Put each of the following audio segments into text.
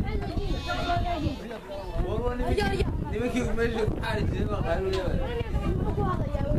nimankii meesha ku xaari jiray baa qaaliya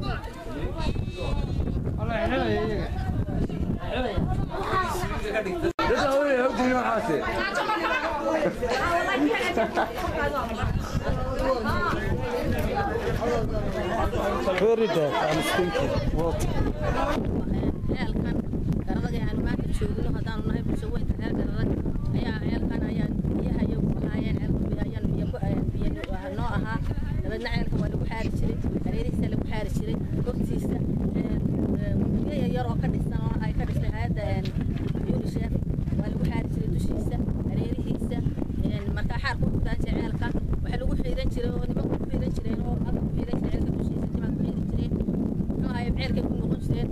Very dark, I'm thinking. What? ceelkan garadaga aan maanta joogno haddaanu nahay bulsho weynka reer garadag ayaa ceelkan ayaa biyaha iyagu ahaayeen ceelka ayaan biyo ku biyo noo ahaa dabeedna ceelka waa lagu xaari jiray hareerihiisa lagu xaari jiray hortiisa biyo yaryar oo ka dhisan oo ay ka dhistay hay-adda unisef waa lagu xaari jiray dushiisa hareerihiisa markaa xaarka u gudaan jiray ceelka waxaa lagu xiiran jiray oo nimanku ku xiiran jireen oo halka ku xiiran jiray ceelka dushiisa nimanka ku xiiran jireen muxuu ahaye ceelkay ku noqon jireen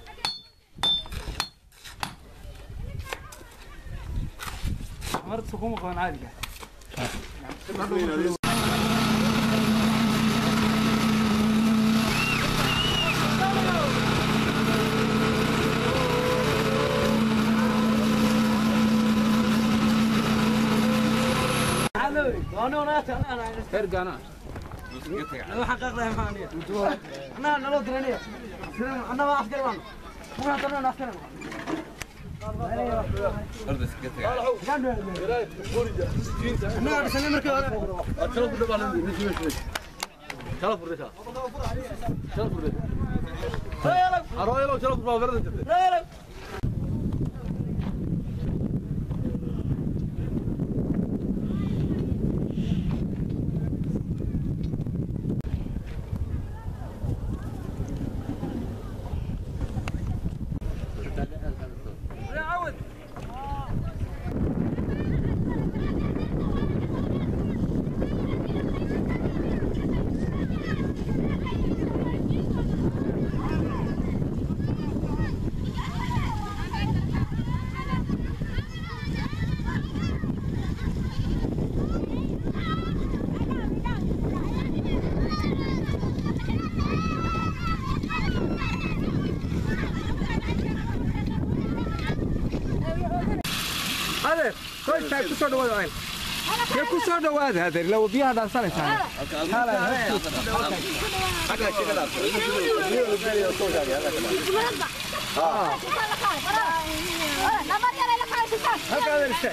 مرت حكومة قوان عادي adeer qoyskaay ku soo dhawaada ayl dee ku soo dhawaada adeer ila biyaha dhaansanaysaa halka adeer istaag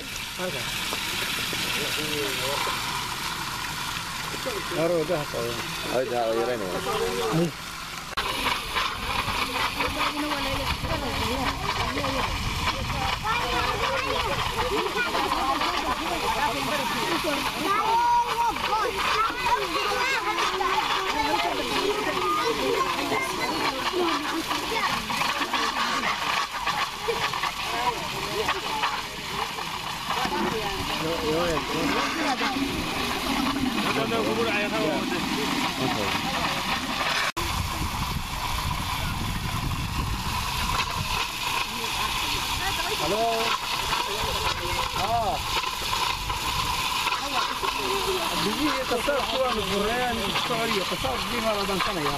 biyihii qasaabku waanu fureen socodiyo qasaab biyaha la dhansanayaa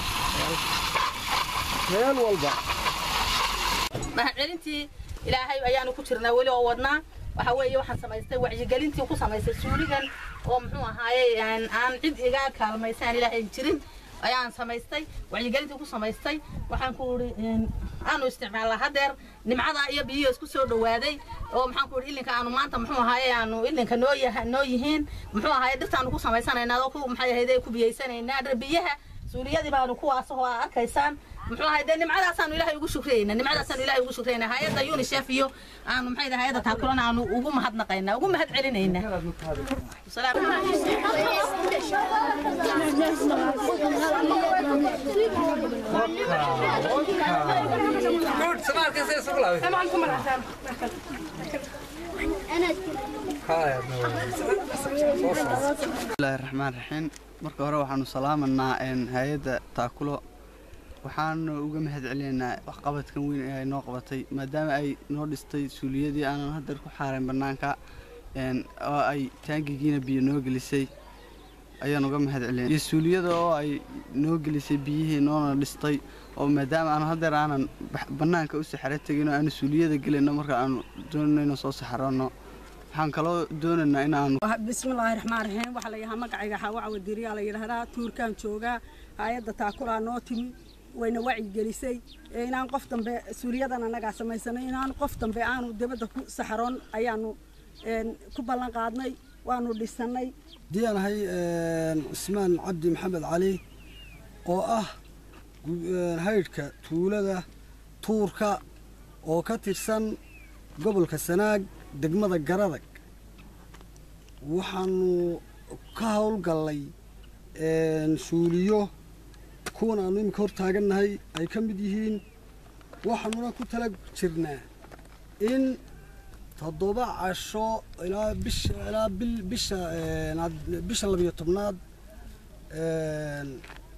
meel walba mahadcelintii ilaahay ayaanu ku jirnaa weli oo wadnaa waxa weeye waxaan samaystay wacyigelintii ku samaystay suuligan oo muxuu ahaaye aan cid iga kaalmaysaan ilaahay jirin ayaan samaystay wacyigelintii ku samaystay waxaan ku idhi aanu isticmaalnaa hadeer nimcada iyo biyihi isku soo dhawaaday oo maxaan ku idhi ilinka aanu maanta muxuu ahaaye aanu ilinka noo yaha noo yihiin muxuu ahaaye dhirtaanu ku samaysanaynaa oo ku maxay ahayde ku biyaysanaynaa dhir biyaha suuliyadii baanu kuwaas oo aa arkaysaan muxuu ahay dee nimcadaasaanu ilaahay ugu shukrayna nimcadaasaanu ilaahay ugu shukrayna hay-adda unisef iyo aanu maxay dahay hay-adda taakulana aanu ugu mahadnaqaynaa ugu mahad celinaynaa good samaalkan say isugu laabay bismillaahi raxmaan raxiim marka hore waxaanu salaamanaa hay-adda taakulo waxaanu uga mahad celinaynaa waxqabadkan weyn ee ay noo qabatay maadaama ay noo dhistay suuliyadii aanan hadeer ku xaarayn bannaanka oo ay taangigiina biyo noo gelisay ayaan uga mahad celinay iyo suuliyada oo ay noo gelisay biyihii noona dhistay oo maadaama aanu hadeer aanan bannaanka u saxaro tegin oo aanu suuliyada gelayno marka aanu doonayno soo saxarono waxaan kaloo doonaynaa inaanu bismillaahi raxmaan raxiim waxaa la yidhahaa magacayga xawaca wadiriyaa la yidhaahdaa tuurkaan joogaa hay-adda taakulaa noo timi wayna wacyigelisay ee inaan qof dambe suuliyadan annagaa samaysanay inaan qof dambe aanu dibadda ku saxaroon ayaanu een, ku ballan qaadnay waanu dhisannay haddii aan ahay cismaan cabdi maxamed cali oo ah gu- een, haydhka tuulada tuurka oo ka tirsan gobolka sanaag degmada garadag waxaanu ka howlgallay een, suuliyo kuwan aanu iminka hor taagannahay ay ka mid yihiin waxaanuna ku tala jirnaa in toddoba casho ilaa bisha ilaa bil bisha een, had- bisha labiyo tobnaad een,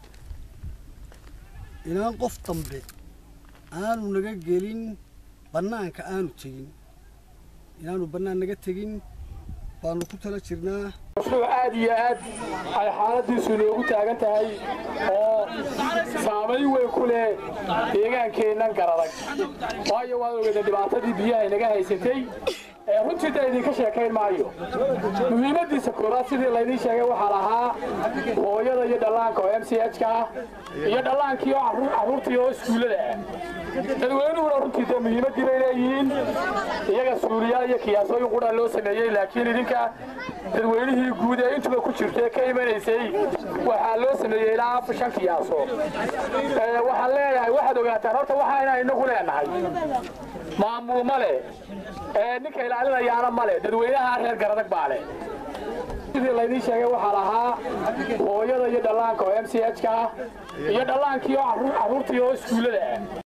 inaan qof dambe aanu naga gelin bannaanka aanu tegin inaanu bannaan naga tegin baanu ku tala jirnaa mashruuc aad iyo aad ay xaaladiisu inoogu taagan tahay oo saamayn weyn ku leh deegaankeennan garadag waayo waad ogeeda dhibaatadii biyaha inaga haysatay ee runtii da idinka sheekayn maayo muhiimaddiisa koowaad sidii laydiin sheegay waxaa lahaa hooyada iyo dhallaanka oo m c h ka ah iyo dhallaankii oo carruur- carruurtii oo iskuullada ah dadweynuhuna runtii dee muhiimaddii bay leeyihiin iyaga suuliyaal iyo kiyaasooyin qudhaa loo sameeyey laakiin idinka dadweynihii guud ee intuba ku jirta ee ka imanaysay waxaa loo sameeyey ilaa afar shan kiyaaso Ee, waxaan leeyahay waxaad ogaataan horta waxaa inaan inagu leenahay maamul ma leh ee ninka ilaalinayaana ma leh dadweynaha reer garadag baa leh sidii laydiin sheegay waxaa lahaa hooyada iyo dhallaanka oo m c h ka ah iyo dhallaankii oo carruur- carruurtii oo iskuullada ah